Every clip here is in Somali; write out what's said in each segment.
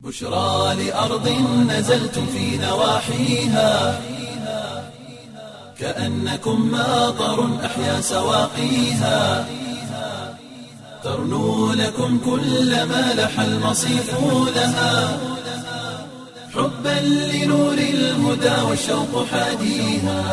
بشرى لأرض نزلتم في نواحيها كأنكم ماطر أحيا سواقيها ترنو لكم كل ما لح المصيف لها حبا لنور الهدى والشوق حاديها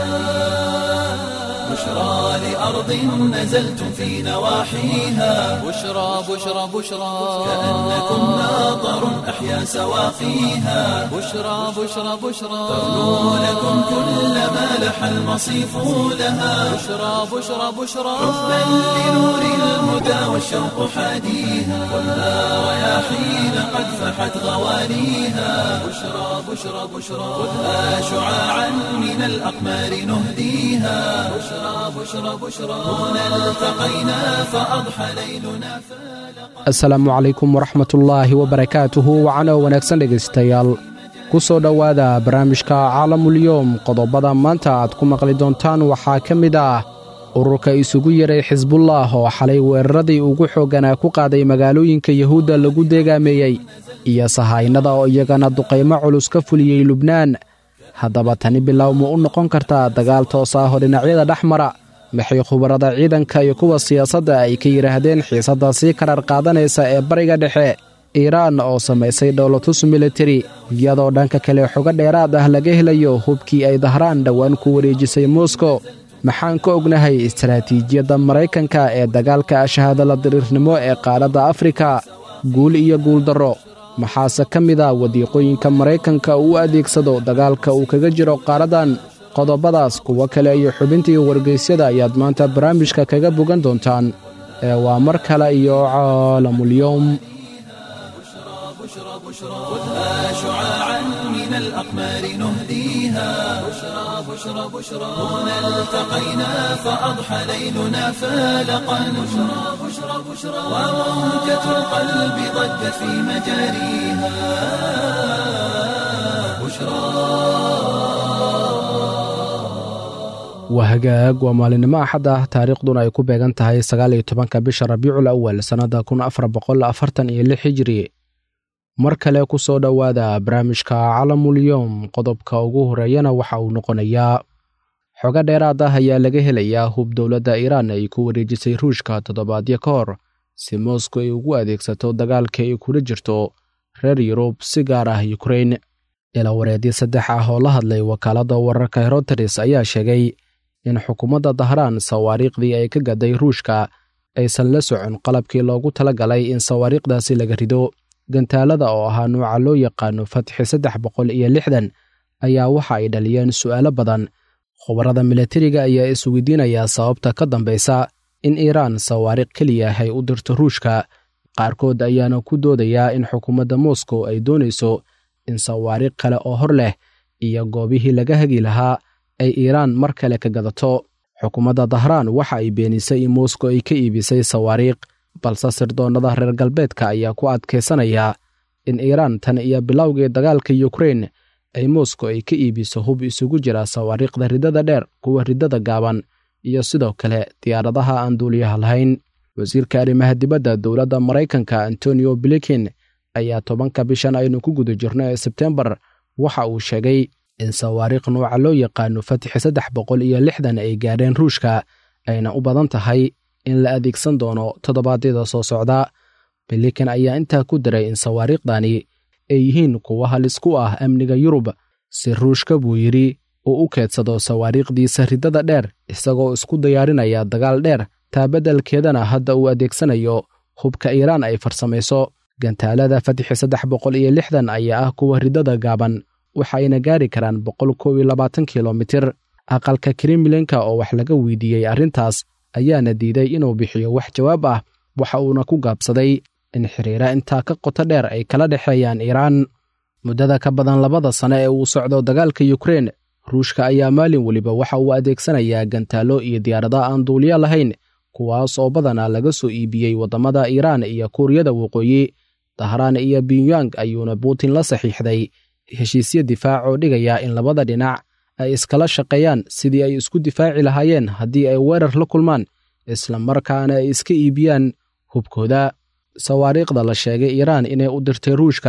بشرى لأرض نزلتم في نواحيها بشرى بشرى بشرى كأنكم ماطر أحيا سواقيها بشرى بشرى بشرى ترنو لكم كل ما لح المصيف لها بشرى بشرى بشرى حبا لنور الهدى والشوق حاديها والنار رياحين قد فحت غوانيها بشرى بشرى بشرى خذها شعاعا من الأقمار نهديها بشرى بشرى بشرى هنا التقينا فأضحى ليلنا فالق asalaamu calaykum waraxmatullaahi wabarakaatuhu wacano wanaagsan dhegaystayaal ku soo dhowaada barnaamijka caalamulyoom qodobada maanta aad ku maqli doontaan waxaa ka mid ah ururka isugu yeray xisbullah oo xalay weeraradii ugu xoogganaa ku qaaday magaalooyinka yuhuudda lagu deegaameeyey iyo sahaynada oo iyagana duqaymo culus ka fuliyey lubnaan haddaba tani bilow ma u noqon kartaa dagaal toos ah oo dhinacyada dhex mara maxay khubarada ciidanka iyo kuwa siyaasadda ay ka yidhaahdeen xiisadda sii karar qaadanaysa ee bariga dhexe iiraan oo samaysay dhowlatus militari iyadoo dhanka kale xogo dheeraad ah laga helayo hubkii ay dahraan dhowaan ku wareejisay moskow maxaan ka ognahay istaraatiijiyadda maraykanka ee dagaalka shahaadala diriirnimo ee qaaradda afrika guul iyo guuldarro maxaase ka mid a wadiiqooyinka maraykanka uu u adeegsado dagaalka uu kaga jiro qaaraddan qodobadaas kuwo kale iyo xubintii wargaysyada ayaad maanta barnaamijka kaga bogan doontaan ee waa mar kale iyo caalamulyoom خذها شعاعا من الأقمار نهديها بشرى بشرى بشرى هنا التقينا فأضحى ليلنا فالقا بشرى بشرى بشرى وموجة القلب ضجت في مجاريها بشرى waa hagaag waa maalinimo axad ah taariikhduna ay ku beegan tahay sagaal iyo tobanka bisha rabiicul awal sannadda kun afar boqol afartan iyo lix hijri mar kale ku soo dhowaada barnaamijka calamulyoom qodobka ugu horeeyana waxa uu noqonayaa xogo dheeraad ah ayaa laga helayaa hub dowladda iiraan ay ku wareejisay ruushka toddobaadyo ka hor si moskow ay ugu adeegsato dagaalka ay kula jirto reer yurub si gaar ah yukrain ilawareedyo saddex ah oo la hadlay wakaaladda wararka heroteres ayaa sheegay in xukuumadda dahraan sawaariikhdii ay ka gaday ruushka aysan la socon qalabkii loogu tala galay in sawaariikhdaasi laga rido gantaalada oo ahaa nuuca loo yaqaano fatxi saddex boqol iyo lixdan ayaa waxa ay dhaliyeen su'aalo badan khubarada milatariga ayaa isweydiinayaa sababta ka dambaysa in iiraan sawaariikh keliya ay u dirto ruushka qaarkood ayaana ku doodayaa in xukuumadda moskow ay doonayso in sawaariikh kale oo hor leh iyo goobihii laga hagi lahaa ay iiraan mar kale ka gadato xukuumadda dahraan waxa ay beenisay in moskow ay ka iibisay sawaariikh balse sirdoonnada reer galbeedka ayaa ku adkaysanaya in iiraan tan iyo bilowgii dagaalka yukrain ay moskow ay ka iibiso hub isugu jira sawaariikhda riddada dheer kuwa riddada gaaban iyo sidoo kale diyaaradaha aan duuliyaha lahayn wasiirka arrimaha dibadda dowladda maraykanka antonio blikin ayaa tobanka bishan aynu ku guda jirno ee sebtembar waxa uu sheegay in sawaariikh nuuca loo yaqaano fatixi saddex boqol iyo lixdan ay gaadheen ruushka ayna u badan tahay in la adeegsan doono toddobaadyada soo socda bilikan ayaa intaa ku daray in sawaariikhdani ay yihiin kuwo halis ku ah amniga yurub si ruushka buu yidhi uu u keedsado sawaariikhdiisa riddada dheer isagoo isku diyaarinaya dagaal dheer taa beddelkeedana hadda uu adeegsanayo hubka iiraan ay farsamayso gantaalada fatixi saddex boqol iyo lixdan ayaa ah kuwa riddada gaaban waxayna gaari karaan boqol kow iyo labaatan kilomitir aqalka kremlinka oo wax laga weydiiyey arrintaas ayaana diiday inuu bixiyo wax jawaab ah waxa uuna ku gaabsaday in xiriira intaa ka qoto dheer ay kala dhexeeyaan iiraan muddada ka badan labada sane ee uu socdo dagaalka yukrain ruushka ayaa maalin weliba waxa uu adeegsanayaa gantaallo iyo diyaarada aan duuliyo lahayn kuwaas oo badanaa laga soo iibiyey waddamada iiraan iyo kuuriyada waqooyi dahraan iyo binyang ayuuna buutin la saxiixday heshiisyo difaac oo dhigaya in labada dhinac ay iskala shaqeeyaan sidii ay isku difaaci lahaayeen haddii ay weerar la kulmaan isla markaana ay iska iibiyaan hubkooda sawaariikhda la sheegay iiraan inay u dirtay ruushka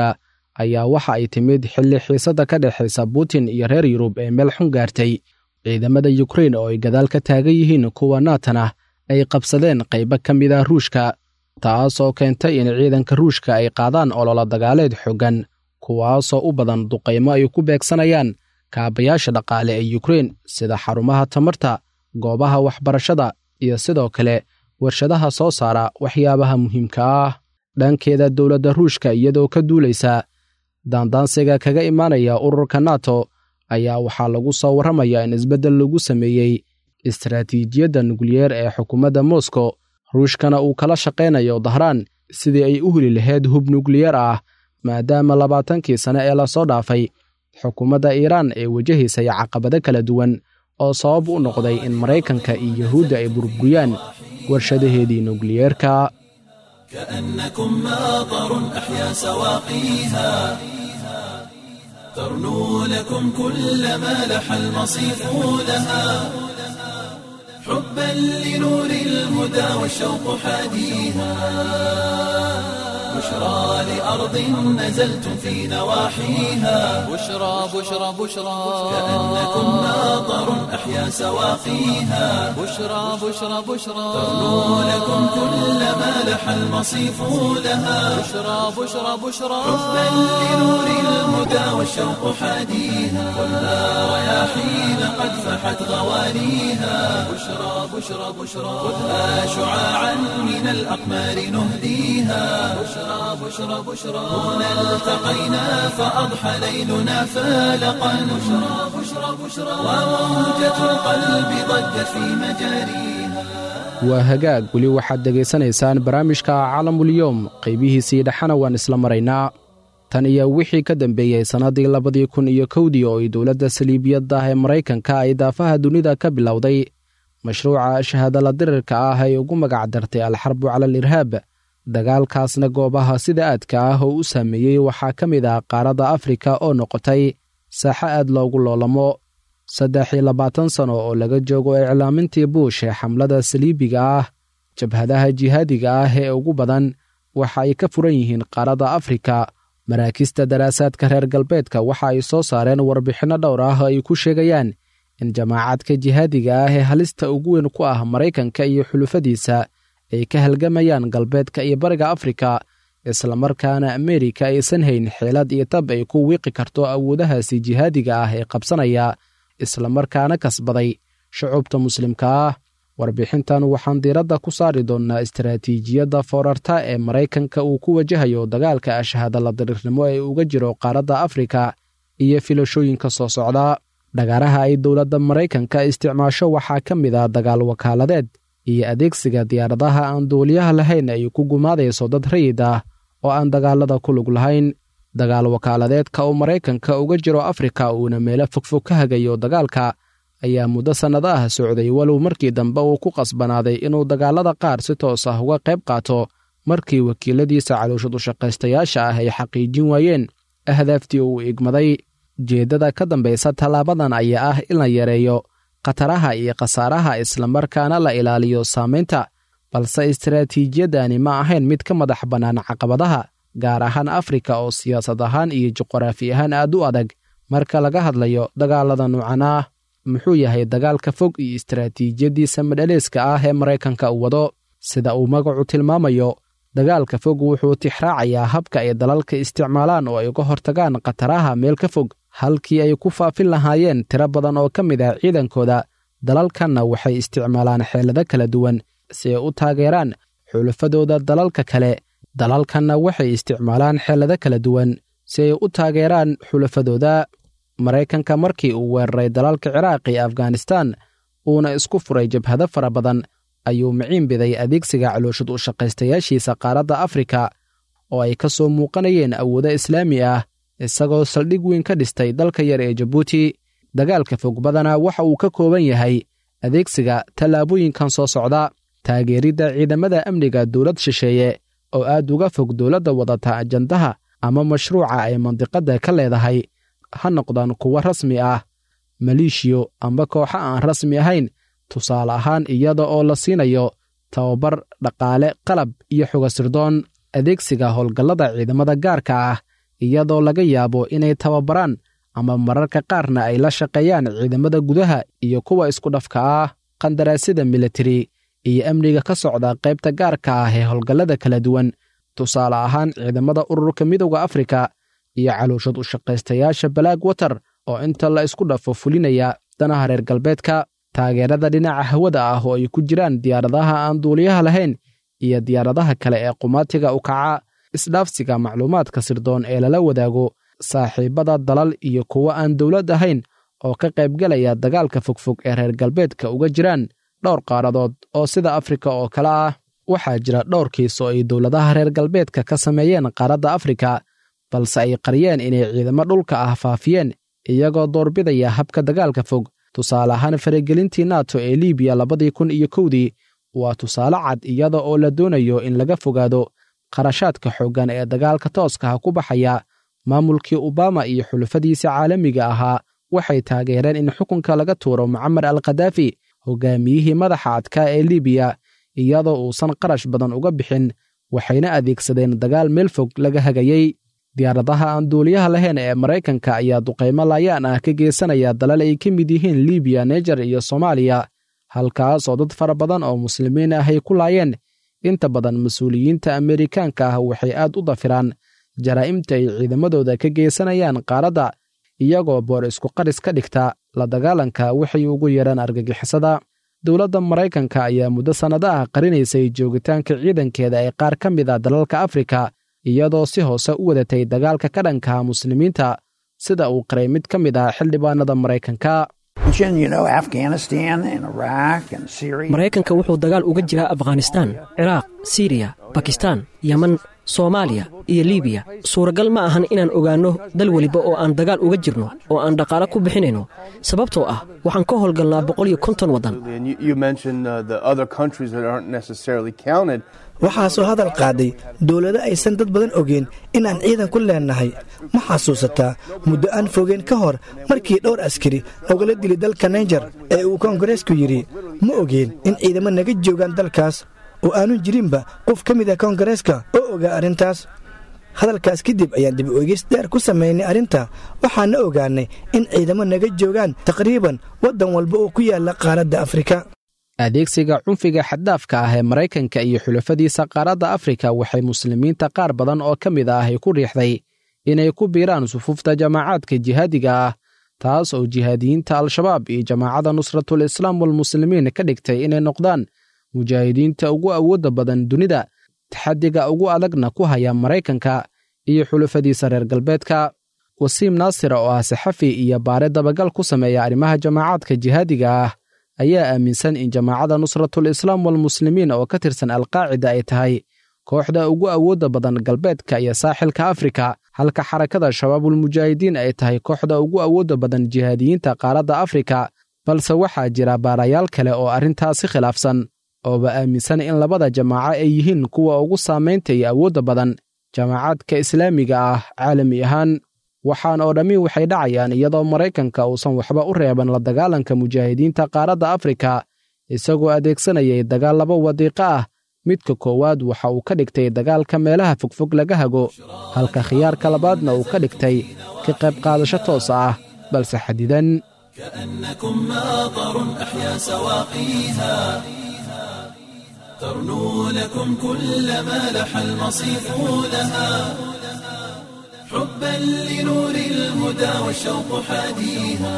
ayaa waxa ay timid xilli xiisadda ka dhexaysa putin iyo reer yurub ee meel xun gaartay ciidamada yukrain oo ay gadaal ka taagan yihiin kuwa naatana ay qabsadeen qaybo ka mid ah ruushka taasoo keentay in ciidanka ruushka ay qaadaan ololo dagaaleed xoogan kuwaasoo u badan duqaymo ay ku beegsanayaan kaabayaasha dhaqaale ee yukrain sida xarumaha tamarta goobaha waxbarashada iyo sidoo kale warshadaha soo saara waxyaabaha muhiimka ah dhankeeda dowladda ruushka iyadoo ka duulaysa daandaansiga kaga imaanaya ururka nato ayaa waxaa lagu soo warramayaa in isbeddel lagu sameeyey istaraatiijiyadda nukliyeer ee xukuumadda moskow ruushkana uu kala shaqaynayo dahraan sidii ay u heli lahayd hub nukliyeer ah maadaama labaatankii sane ee lasoo dhaafay xukuumadda iiraan ee wajahaysay caqabado kala duwan oo sabab u noqday in maraykanka iyo yuhuudda ay burburiyaan warshadaheedii nukliyeerka كأنكم ماطر أحيا سواقيها ترنو لكم كل ما لح المصيف لها حبا لنور الهدى والشوق حاديها بشرى لأرض نزلتم في نواحيها بشرى بشرى بشرى كأنكم ماطر أحيا سواقيها بشرى بشرى بشرى ترنو لكم كل ما لح المصيف لها بشرى بشرى بشرى حبا لنور الهدى والشوق حاديها خذها رياحين قد فحت غوانيها بشرى بشرى بشرى خذها شعاعا من الأقمار نهديها بشرى بشرى بشرى هنا التقينا فأضحى ليلنا فالقا بشرى بشرى بشرى وموجة القلب ضجت في مجاريها waa hagaag weli waxaad dhegaysanaysaan barnaamijka caalamulyoom qaybihiisii dhexana waan isla maraynaa tan iyo wixii ka dambeeyey sannaddii labadii kun iyo kowdii oo ay dowladda saliibiyadda ah ee maraykanka ay daafaha dunida ka bilowday mashruuca shahaadala dirirka ah ay ugu magac dartay alxarbu cala al irhaab dagaalkaasna goobaha sida aadka ah oo u saameeyey waxaa ka mid ah qaaradda afrika oo noqotay saaxo aad loogu loolamo saddex iyo labaatan sano oo laga joogo iclaamintii buush ee xamlada saliibiga ah jabhadaha jihaadiga ah ee ugu badan waxa ay ka furan yihiin qaaradda afrika maraakista daraasaadka reer galbeedka waxa ay soo saareen warbixinno dhowr ah oo ay ku sheegayaan in jamaacadka jihaadiga ah ee halista ugu weyn ku ah maraykanka iyo xulufadiisa ay ka halgamayaan galbeedka iyo bariga afrika islamarkaana ameerika aysan hayn xeelad iyo tab ay ku wiiqi karto awoodahaasi jihaadiga ah ee qabsanaya islamarkaana kasbaday shucubta muslimka ah warbixintan waxaan diiradda ku saari doonnaa istaraatiijiyadda foorarta ee maraykanka uu ku wajahayo dagaalka ashahadala dariirnimo ee uga jiro qaaradda afrika iyo filashooyinka soo socda dhagaaraha ay dowladda maraykanka isticmaasho waxaa ka mid ah dagaal wakaaladeed iyo adeegsiga diyaaradaha aan duuliyaha lahayn ay ku gumaadayso dad rayid ah oo aan dagaalada ku lug lahayn dagaal wakaaladeedka uu maraykanka uga jiro afrika uuna meelo fogfog ka hagayo dagaalka ayaa muddo sannado ah socday walow markii dambe uu ku qasbanaaday inuu dagaalada qaar si toos ah uga qayb qaato markii wakiiladiisa calooshad ushaqaystayaasha ah ay xaqiijin waayeen ahdaaftii uu igmaday jeeddada ka dambaysa tallaabadan ayaa ah in la yareeyo khataraha iyo khasaaraha islamarkaana la ilaaliyo saamaynta balse istaraatiijiyadani ma ahayn mid ka madax bannaan caqabadaha gaar ahaan afrika oo siyaasad ahaan iyo juqraafi ahaan aad u adag marka laga hadlayo dagaalada nuucan ah muxuu yahay dagaalka fog iyo istaraatiijiyaddiisa madhaleeska ah ee maraykanka u wado sida uu magacu tilmaamayo dagaalka fog wuxuu tixraacayaa habka ay dalalka isticmaalaan oo ay uga hortagaan khataraha meel ka fog halkii ay ku faafin lahaayeen tiro badan oo ka mid ah ciidankooda dalalkanna waxay isticmaalaan xeelado kala duwan si ay u taageeraan xulafadooda dalalka kale dalalkanna waxay isticmaalaan xeelado kala duwan si ay u taageeraan xulafadooda maraykanka markii uu weeraray dalalka ciraaq iyo afghanistan uuna isku furay jabhado fara badan ayuu miciin biday adeegsiga calooshad u shaqaystayaashiisa qaaradda afrika oo ay ka soo muuqanayeen awoodo islaami ah isagoo saldhig weyn ka dhistay dalka yar ee jabuuti dagaalka fog badana waxa uu ka kooban yahay adeegsiga tallaabooyinkan soo socda taageeridda ciidamada amniga dowlad shisheeye oo aad uga fog dowladda wadata ajandaha ama mashruuca ay mandiqadda ka leedahay ha noqdaan kuwo rasmi ah maleeshiyo amba kooxo aan rasmi ahayn tusaale ahaan iyada oo la siinayo tababar dhaqaale qalab iyo xoga sirdoon adeegsiga howlgallada ciidamada gaarka ah iyadoo laga yaabo inay tababaraan ama mararka qaarna ay la shaqeeyaan ciidamada gudaha iyo kuwa isku dhafka ah qandaraasyada militari iyo amniga ka socda qaybta gaarka ah ee howlgallada kala duwan tusaale ahaan ciidamada ururka midowda afrika iyo calooshad u shaqaystayaasha balaag water oo inta la isku dhafo fulinaya danaha reer galbeedka taageerada dhinaca hawada ah oo ay ku jiraan diyaaradaha aan duuliyaha lahayn iyo diyaaradaha kale ee qumaatiga u kaca isdhaafsiga macluumaadka sirdoon ee lala wadaago saaxiibada dalal iyo kuwo aan dowlad ahayn oo ka qaybgelaya dagaalka fogfog ee reer galbeedka uga jiraan dhowr qaaradood oo sida afrika oo kale ah waxaa jira dhowr kiis oo ay dowladaha reer galbeedka ka sameeyeen qaaradda afrika balse ay qariyeen inay ciidamo dhulka ah faafiyeen iyagoo doorbidaya habka dagaalka fog tusaale ahaan faragelintii nato ee libiya labadii kun iyo kowdii waa tusaale cad iyada oo la doonayo in laga fogaado qarashaadka xooggan ee dagaalka tooskaha ku baxaya maamulkii obama iyo xulufadiisa caalamiga ahaa waxay taageereen in xukunka laga tuuro mucamar al khadaafi hogaamiyihii madaxa adkaa ee libiya iyadoo uusan qarash badan uga bixin waxayna adeegsadeen dagaal meel fog laga hagayey diyaaradaha aan duuliyaha lahayn ee maraykanka ayaa duqaymo laayaan ah ka geysanaya dalal ay ka mid yihiin libiya nejer iyo soomaaliya halkaas oo dad fara badan oo muslimiin ah ay ku laayeen inta badan mas-uuliyiinta amerikaanka ah waxay aad u dafiraan jaraa'imta ay ciidamadooda ka geysanayaan qaaradda iyagoo boor isku qaris ka dhigta la dagaalanka waxay ugu yeedhaan argagixisada dowladda maraykanka ayaa muddo sannado ah qarinaysay joogitaanka ciidankeeda ee qaar ka mid a dalalka afrika iyadoo si hoose u wadatay dagaalka ka dhankaha muslimiinta sida uu qaray mid ka mid ah xildhibaanada maraykanka maraykanka wuxuu dagaal uga jiraa afghanistaan ciraaq siriya bakistaan yeman soomaaliya iyo libiya suuragal ma ahan inaan ogaanno dal weliba oo aan dagaal uga jirno oo aan dhaqaale ku bixinayno sababtoo ah waxaan ka howlgalnaa boqol iyo konton waddan waxaasoo hadal qaaday dowlado aysan dad badan ogeen inaan ciidan ku leennahay ma xasuusataa muddo aan fogeen ka hor markii dhowr askari nogala dili dalka naijer ee uu koongareesku yidhi ma ogeen in ciidamo naga joogaan dalkaas oo aanu jirinba qof ka mid ah koongareeska oo ogaa arrintaas hadalkaas kadib ayaan dib oegis dheer ku samaynay arrinta waxaana ogaannay in ciidamo naga joogaan taqriiban waddan walba oo ku yaalla qaaradda afrika adeegsiga cunfiga xaddaafka ah ee maraykanka iyo xulafadiisa qaaradda afrika waxay muslimiinta qaar badan oo ka mid ah ay ku riixday inay ku biiraan sufuufta jamaacaadka jihaadiga ah taas oo jihaadiyiinta al-shabaab iyo jamaacadda nusratul islaam walmuslimiin ka dhigtay inay noqdaan mujaahidiinta ugu awoodda badan dunida taxaddiga ugu adagna ku haya maraykanka iyo xulafadiisa reer galbeedka wasiim naasir oo ah saxafi iyo baare dabagal ku sameeya arrimaha jamaacaadka jihaadiga ah ayaa aaminsan in jamaacadda nusratul islaam walmuslimiin oo ka tirsan alqaacida ay tahay kooxda ugu awoodda badan galbeedka iyo saaxilka afrika halka xarakada shabaabulmujaahidiin ay tahay kooxda ugu awoodda badan jihaadiyiinta qaaradda afrika balse waxaa jira baarayaal kale oo arrintaasi khilaafsan ooba aaminsan in labada jamaaco ay yihiin kuwa ugu saamaynta iyo awoodda badan jamaacaadka islaamiga ah caalami ahaan waxaan oo dhammi waxay dhacayaan iyadoo maraykanka uusan waxba u reeban la dagaalanka mujaahidiinta qaaradda afrika isagoo adeegsanayay dagaal laba wadiiqo ah midka koowaad waxa uu ka dhigtay dagaalka meelaha fogfog laga hago halka khiyaarka labaadna uu ka dhigtay ka qayb qaadasho toosa ah balse xadidan كأنكم ماطر أحيا سواقيها ترنو لكم كل ما لح المصيف لها حبا لنور الهدى والشوق حاديها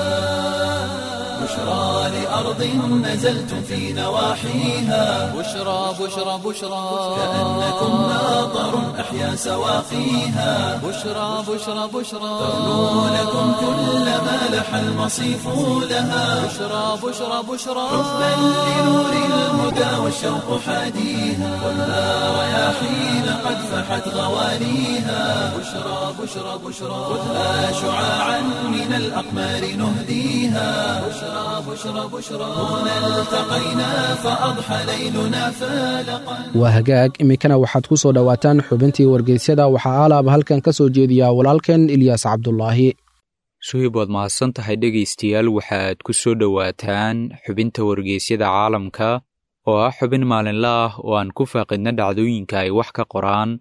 بشرى لأرض نزلتم في نواحيها بشرى بشرى بشرى كأنكم ماطر أحيا سواقيها بشرى بشرى بشرى ترنو لكم كل ما لح المصيف لها بشرى بشرى بشرى حبا لنور الهدى والشوق حاديها ولا رياحين قد فحت غوانيها بشرى بشرى بشرى خذها شعاعا من الأقمار نهديها بشرى بشرى بشرى هنا التقينا فأضحى ليلنا فالقا waa hagaag iminkana waxaad ku soo dhowaataan xubintii wargeysyada waxaa alaaba halkan ka soo jeediyaa walaalkeen ilyaas cabdulaahi suhib waad mahadsan tahay dhegaystayaal waxaad ku soo dhowaataan xubinta wargeysyada caalamka oo ah xubin maalinle ah oo aan ku faaqidna dhacdooyinka ay wax ka qoraan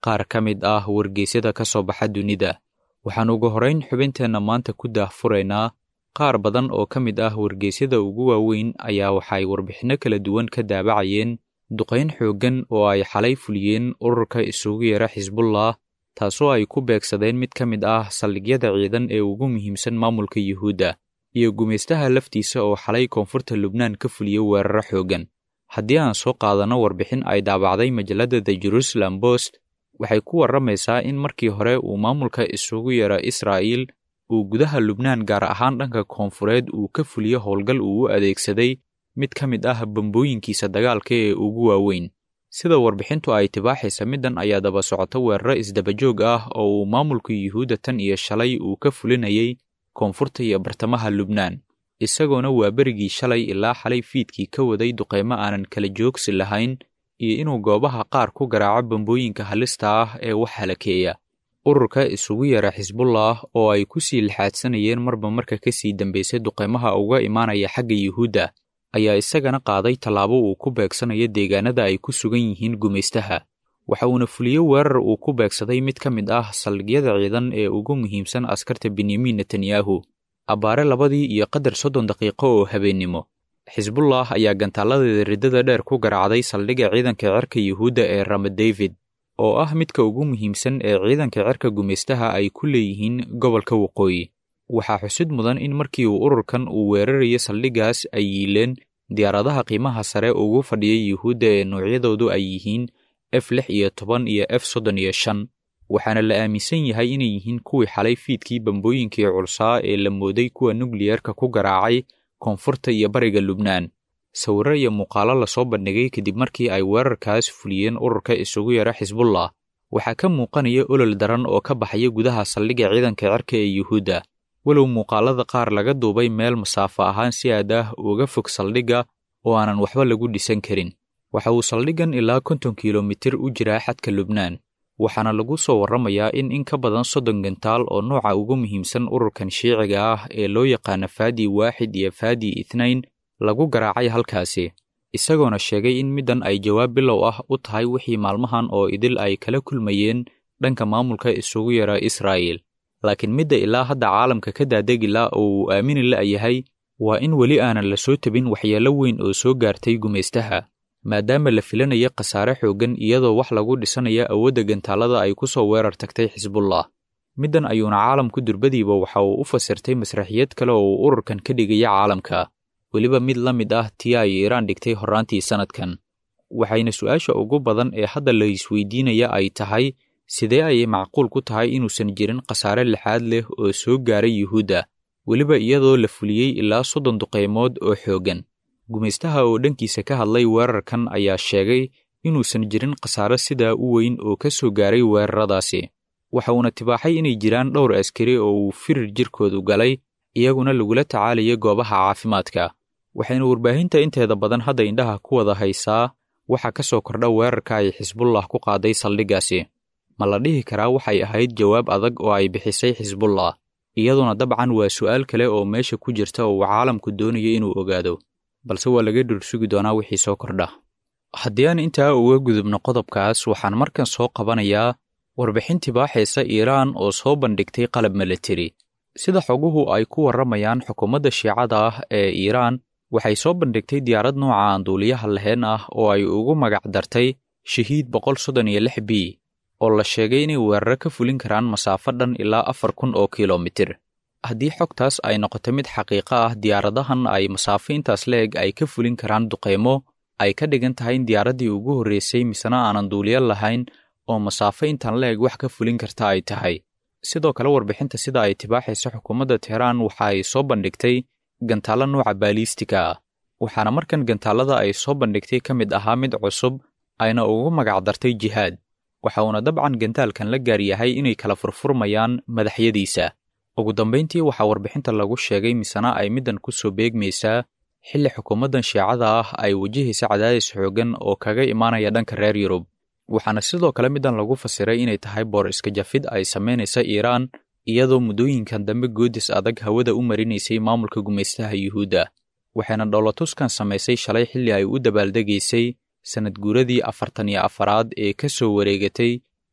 qaar ka mid ah wargeysyada ka soo baxa dunida waxaan ugu horrayn xubinteenna maanta ku daahfuraynaa qaar badan oo ka mid ah wargeysyada ugu waaweyn ayaa waxay warbixinno kala duwan ka daabacayeen duqayn xooggan oo ay xalay fuliyeen ururka isugu yeera xisbullah taasoo ay ku beegsadeen mid ka mid ah saldhigyada ciidan ee ugu muhiimsan maamulka yuhuudda iyo gumaystaha laftiisa oo xalay koonfurta lubnaan ka fuliya weeraro xooggan haddii aan soo qaadanno warbixin ay daabacday majalladda the jerusalem bost waxay ku warramaysaa in markii hore uu maamulka isugu yeera israa'iil uu gudaha lubnaan gaar ahaan dhanka koonfureed uu ka fuliyo howlgal uu u adeegsaday mid ka mid ah bambooyinkiisa dagaalka ee ugu waaweyn sida warbixintu ay tibaaxaysa middan ayaa daba socota weeraro isdabajoog ah oo uu maamulka yuhuudda tan iyo shalay uu ka fulinayay koonfurta iyo bartamaha lubnaan isagoona waa berigii shalay ilaa xalay fiidkii ka waday duqaymo aanan kala joogsi lahayn iyo inuu goobaha qaar ku garaaco bambooyinka halista ah ee wax halakeeya ururka isugu yeera xisbullah oo ay ku sii lixaadsanayeen marba marka ka sii dambaysay duqaymaha uga imaanaya xagga yuhuudda ayaa isagana qaaday tallaabo uu ku beegsanayo deegaanada ay ku sugan yihiin gumaystaha waxa uuna fuliyo weerar uu ku beegsaday mid ka mid ah saldhigyada ciidan ee ugu muhiimsan askarta benyamin netanyahu abbaare labadii iyo qadar soddon daqiiqo oo habeennimo xisbullah ayaa gantaaladeeda riddada dheer ku garaacday saldhigga ciidanka cirka yuhuudda ee rama david oo ah midka ugu muhiimsan ee ciidanka cirka gumaystaha ay ku leeyihiin gobolka waqooyi waxaa xusid mudan in markii uu ururkan uu weerarayo saldhiggaas ay yiileen diyaaradaha qiimaha sare ugu fadhiya yuhuudda ee noocyadoodu ay yihiin f lix iyo toban iyo f soddon iyo shan waxaana la aaminsan yahay inay yihiin kuwii xalay fiidkii bambooyinkii culsaa ee la mooday kuwa nukliyerka ku garaacay koonfurta iyo bariga lubnaan sawirro iyo muuqaalo lasoo bandhigay kadib markii ay weerarkaas fuliyeen ururka isugu yara xisbullah waxaa ka muuqanaya olol daran oo ka baxaya gudaha saldhigga ciidanka cirka ee yuhuudda walow muuqaalada qaar laga duubay meel masaafo ahaan si aad ah uga fog saldhigga oo aanan waxba lagu dhisan karin waxa uu saldhiggan ilaa konton kilomitir u jiraa xadka lubnaan waxaana lagu soo warramayaa in in ka badan soddon gantaal oo nooca ugu muhiimsan ururkan shiiciga ah ee loo yaqaana faadi waaxid iyo faadi ithnayn lagu garaacay halkaasi isagoona sheegay in middan ay jawaab bilow ah u tahay wixii maalmahan oo idil ay kala kulmayeen dhanka maamulka isugu yara israa'iil laakiin midda ilaa hadda caalamka ka daadegila oo uu aamini la'yahay waa in weli aanan la soo tabin waxyeello weyn oo soo gaartay gumaystaha maadaama la filanayo khasaare xooggan iyadoo wax lagu dhisanaya awoodda gantaalada ay ku soo weerar tagtay xisbullah middan ayuuna caalamku durbadiiba waxa uu u fasirtay masraxiyad kale oo uu ururkan ka dhigaya caalamka weliba mid la mid ah tii ay iiraan dhigtay horraantii sannadkan waxayna su'aasha ugu badan ee hadda la isweydiinaya ay tahay sidee ayay macquul ku tahay inuusan jirin khasaare lixaad leh oo soo gaaray yuhuudda weliba iyadoo la fuliyey ilaa soddon duqaymood oo xooggan gumaystaha oo dhankiisa ka hadlay weerarkan ayaa sheegay inuusan jirin khasaare sidaa u weyn oo ka soo gaaray weeraradaasi waxa uuna tibaaxay inay jiraan dhowr askari oo uu firir jirkoodu galay iyaguna lagula tacaalayo goobaha caafimaadka waxayna warbaahinta inteeda badan hadda indhaha ku wada haysaa waxa ka soo kordha weerarka ay xisbullah ku qaaday saldhiggaasi ma la dhihi karaa waxay ahayd jawaab adag oo ay bixisay xisbullah iyaduna dabcan waa su'aal kale oo meesha ku jirta oo uu caalamku doonayo inuu ogaado balse waa laga dhursugi doonaa wixii soo kordha haddii aan intaa uga gudubno qodobkaas waxaan markan soo qabanayaa warbixin tibaaxaysa iiraan oo soo bandhigtay qalab milateri sida xoguhu ay ku warramayaan xukuumadda shiicada ah ee iiraan waxay soo bandhigtay diyaarad nooca aan duuliyaha lahayn ah oo ay ugu magac dartay shahiid boqol soddon iyo lix b oo la sheegay inay weeraro ka fulin karaan masaafo dhan ilaa afar kun oo kilomitir haddii xogtaas ay noqoto mid xaqiiqo ah diyaaradahan ay masaafo intaas leeg ay ka fulin karaan duqaymo ay ka dhigan tahay in diyaaraddii ugu horreysay misena aanan duuliyo lahayn oo masaafo intaan leeg wax ka fulin karta ay tahay sidoo kale warbixinta sida ay tibaaxaysa xukuumadda teheraan waxa ay soo bandhigtay gantaalo nuuca baaliistika ah waxaana markan gantaalada ay soo bandhigtay ka mid ahaa mid cusub ayna ugu magac dartay jihaad waxa uuna dabcan gantaalkan la gaar yahay inay kala furfurmayaan madaxyadiisa ugu dambayntii waxaa warbixinta lagu sheegay misena ay middan ku soo beegmaysaa xilli xukuumaddan shiicada ah ay wajahaysa cadaadis xooggan oo kaga imaanaya dhanka reer yurub waxaana sidoo kale middan lagu fasiray inay tahay boor iska jafid ay samaynaysa iiraan iyadoo muddooyinkan dambe goodis adag hawada u marinaysay maamulka gumaystaha yuhuudda waxayna dhowlatuskan samaysay shalay xilli ay u dabaaldegaysay sannad guuradii afartan iyo afaraad ee ka soo wareegatay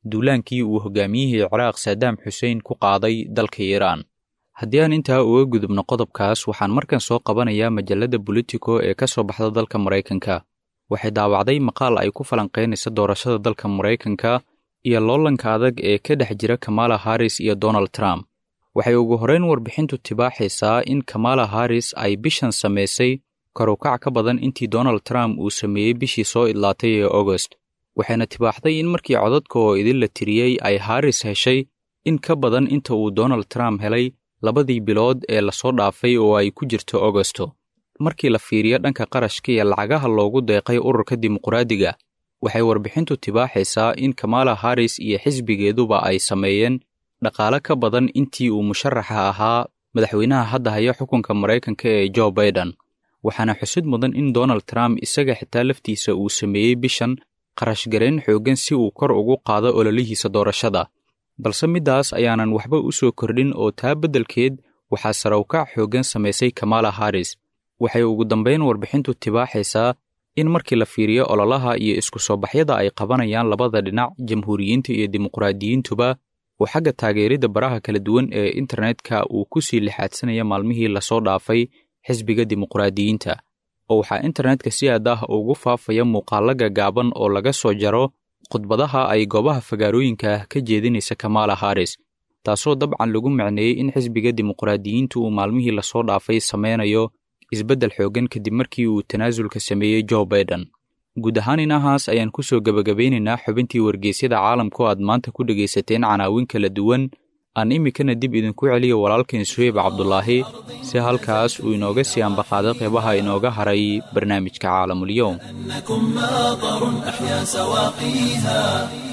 duulaankii uu hogaamiyihii ciraaq saadaam xuseen ku qaaday dalka iiraan haddii aan intaa uga gudubno qodobkaas waxaan markan soo qabanayaa majalladda bolitico ee ka soo baxda dalka maraykanka waxay daawacday maqaal ay ku falanqaynaysa doorashada dalka maraykanka iyo loolanka adag ee ka dhex jira kamala haris iyo donald trump waxay ugu horrayn warbixintu tibaaxaysaa in kamala haris ay bishan samaysay karukac ka badan intii donald trump uu sameeyey bishii soo idlaatay ee agost waxayna tibaaxday in markii codadka oo idin la tiriyey ay haris heshay in ka badan inta uu donald trump helay labadii bilood ee lasoo dhaafay oo ay ku jirto agosto markii la fiiriyo dhanka qarashka iyo lacagaha loogu deeqay ururka dimuqraadiga waxay warbixintu tibaaxaysaa in kamala haris iyo xisbigeeduba ay sameeyeen dhaqaale ka badan intii uu musharaxa ahaa madaxweynaha hadda haya xukunka maraykanka ee jo baiden waxaana xusid mudan in donald trump isaga xitaa laftiisa uu sameeyey bishan qarashgarayn xooggan si uu kor ugu qaado ololihiisa doorashada balse middaas ayaanan waxba u soo kordhin oo taa beddelkeed waxaa sarawkac xooggan samaysay kamala haris waxay ugu dambayn warbixintu tibaaxaysaa in markii la fiiriyo ololaha iyo isku soo baxyada ay qabanayaan labada dhinac jamhuuriyiinta iyo dimuqraadiyiintuba oo xagga taageeridda baraha kala duwan ee internetka uu ku sii lixaadsanaya maalmihii lasoo dhaafay xisbiga dimuqraadiyiinta oo waxaa internetka si aad ah ugu faafaya muuqaalo gagaaban oo laga soo jaro khudbadaha ay goobaha fagaarooyinka ah ka jeedinaysa kamala haris taasoo dabcan lagu macneeyey in xisbiga dimuqraadiyiintu uu maalmihii lasoo dhaafay sameynayo isbeddel xooggan kadib markii uu tanaasulka sameeyey jo baiden guud ahaan inahaas ayaan ku soo gebagabeynaynaa xubintii wargeysyada caalamku aad maanta ku dhegaysateen canaawin kala duwan aan iminkana dib idinku celiyo walaalkeen suheyb cabdulaahi si halkaas uu inooga sii ambaqaado qeybaha inooga haray barnaamijka caalamulyoom أنكم ماطر أحيا سواقيها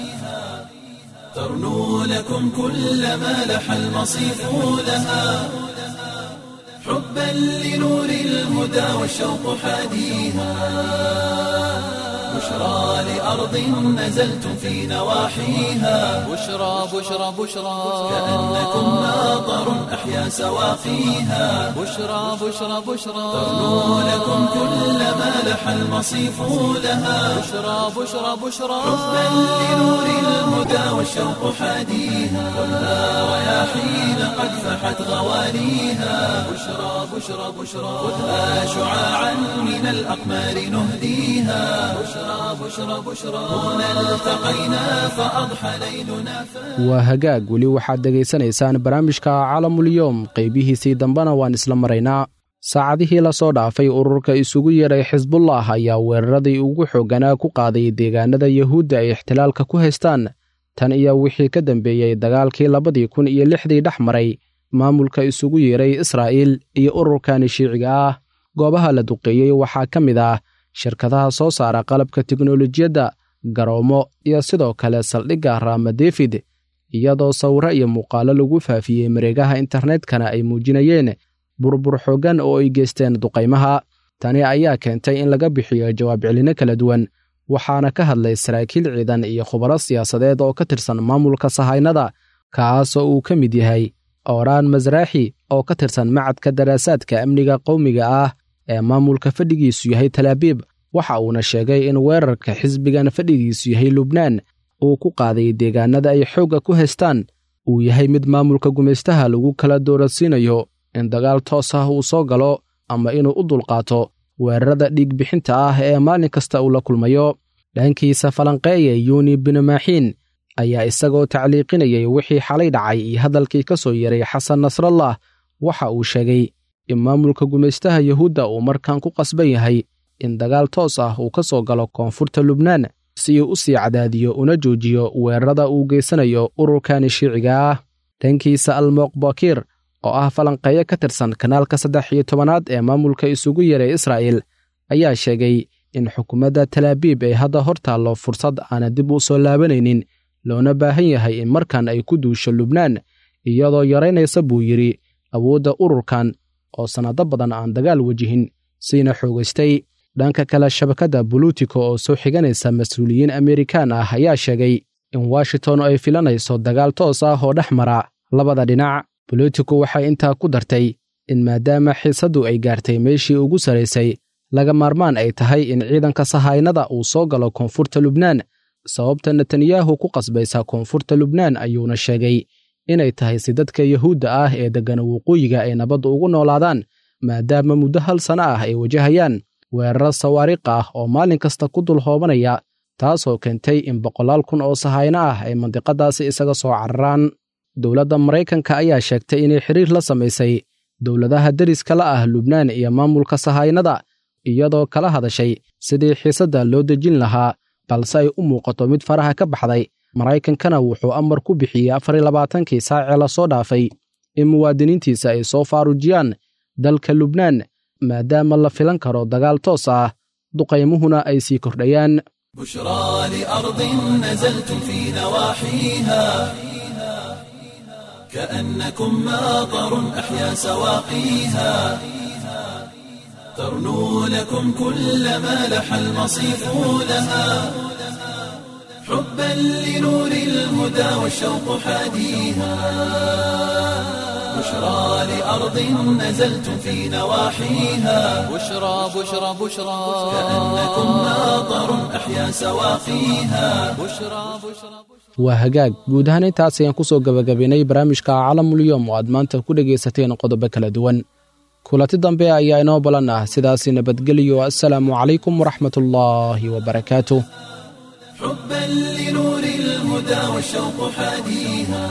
ترنو لكم كل ما لح المصيف لها حبا لنور الهدى والشوق حاديها بشرى لأرض نزلتم في نواحيها بشرى بشرى بشرى كأنكم ماطر أحيا سواقيها بشرى بشرى بشرى ترنو لكم كل ما لح المصيف لها بشرى بشرى بشرى حبا لنور الهدى والشوق حاديها خذها رياحين قد فحت غوانيها بشرى بشرى بشرى خذها شعاعا من الأقمار نهديها بشرى بشرى بشرى هنا التقينا فأضحى ليلنا فاتح waa hagaag weli waxaad dhegaysanaysaan barnaamijka caalamulyoom qaybihiisii dambena waan isla maraynaa saacadihii la soo dhaafay ururka isugu yeedhay xisbullah ayaa weeraradii ugu xoogganaa ku qaaday deegaanada yuhuudda ay ixtilaalka ku haystaan tan iyo wixii ka dambeeyey dagaalkii labadii kun iyo lixdii dhex maray maamulka isugu yeedhay israa'iil iyo ururkani shiiciga ah goobaha la duqeeyey waxaa ka mid ah shirkadaha soo saara qalabka tiknolojiyadda garoomo iyo sidoo kale saldhigga raama defid iyadoo sawiro iyo muuqaalo lagu faafiyey mareegaha internetkana ay muujinayeen burbur xooggan oo ay geysteen duqaymaha tani ayaa keentay in laga bixiyo jawaab celino kala duwan waxaana ka hadlay saraakiil ciidan iyo khubaro siyaasadeed oo ka tirsan maamulka sahaynada kaasoo uu ka mid yahay ooraan masraaxi oo ka tirsan macadka daraasaadka amniga qowmiga ah ee maamulka fadhigiisu yahay talaabiib waxa uuna sheegay in weerarka xisbigan fadhigiisu yahay lubnaan uu ku qaaday deegaanada ay xoogga ku haystaan uu yahay mid maamulka gumaystaha lagu kala doorasiinayo in dagaal toos ah uu soo galo ama inuu u dulqaato weerarada dhiigbixinta ah ee maalin kasta uu la kulmayo dhankiisa falanqeeya yuuni binamaaxiin ayaa isagoo tacliiqinayay wixii xalay dhacay iyo hadalkii ka soo yeray xasan nasrallah waxa uu sheegay in maamulka gumaystaha yuhuudda uu markan ku qasban yahay in dagaal toos ah uu ka soo galo koonfurta lubnaan si uu u sii cadaadiyo una joojiyo weerarada uu geysanayo ururkani shiiciga ah dhankiisa almoq bakiir oo ah falanqeeyo ka tirsan kanaalka saddex iyo tobanaad ee maamulka isugu yeeray israa'il ayaa sheegay in xukuumadda talaabiib ay hadda hor taallo fursad aana dib u soo laabanaynin loona baahan yahay in markan ay ku duusho lubnaan iyadoo yaraynaysa buu yidhi awoodda ururkan oo sannado badan aan dagaal wejihin siina xoogaystay dhanka kale shabakadda bolutico oo soo xiganaysa mas-uuliyiin amerikaan ah ayaa sheegay in washington ay filanayso dagaal toos ah oo dhex mara labada dhinac bolitico waxay intaa ku dartay in maadaama xiisaddu ay gaartay meeshii ugu sarraysay laga maarmaan ay tahay in ciidanka sahaynada uu soo galo koonfurta lubnaan sababta netanyahu ku qasbaysa koonfurta lubnaan ayuuna sheegay inay tahay si dadka yuhuudda ah ee deggana waqooyiga ay nabadda ugu noolaadaan maadaama muddo hal sanno ah ay wajahayaan weeraro sawaariqa ah oo maalin kasta ku dul hoobanaya taasoo keentay in boqolaal kun oo sahayno ah ay mandiqadaasi isaga soo cararaan dowladda maraykanka ayaa sheegtay inay xiriir la samaysay dowladaha deriska la ah lubnaan iyo maamulka sahaynada iyadoo kala hadashay sidii xiisadda loo dejin lahaa balse ay u muuqato mid faraha ka baxday maraykankana wuxuu amar ku bixiyey afar iyo labaatankii saacee lasoo dhaafay in muwaadiniintiisa ay soo faarujiyaan dalka lubnaan maadaama la filan karo dagaal toos ah duqaymuhuna ay sii kordhayaan بشرى لأرض نزلتم في نواحيها كأنكم ماطر أحيا سواقيها ترنو لكم كل ما لح المصيف لها حبا لنور الهدى والشوق حاديها بشرى لأرض نزلتم في نواحيها بشرى بشرى بشرى كأنكم ماطر أحيا سواقيها بشرى بشرى waa hagaag guud ahaan intaas ayaan ku soo gebagabaynay barnaamijka calamulyoom oo aad maanta ku dhegaysateen qodobo kala duwan kulanti dambe ayaa inoo balan ah sidaasi nabadgeliyo assalaamu calaykum waraxmatullaahi wabarakaatuh حبا لنور الهدى والشوق حاديها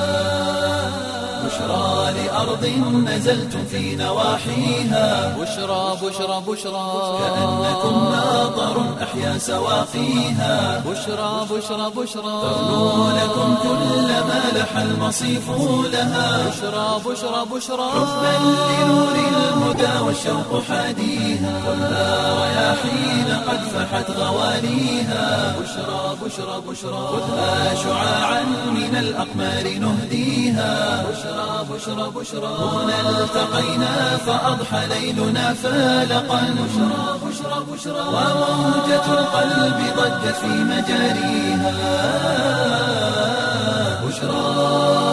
بشرى لأرض نزلتم في نواحيها بشرى بشرى بشرى كأنكم ماطر أحيا سواقيها بشرى بشرى بشرى ترنو لكم كل ما لح المصيف لها بشرى بشرى بشرى حبا لنور الهدى والشوق حاديها كلها رياحين قد فحت غواليها بشرى بشرى بشرى خذها شعاعا من الأقمار نهديها بشرى بشرى بشرى هنا التقينا فأضحى ليلنا فالقا بشرى بشرى بشرى وموجة القلب ضجت في مجاريها بشرى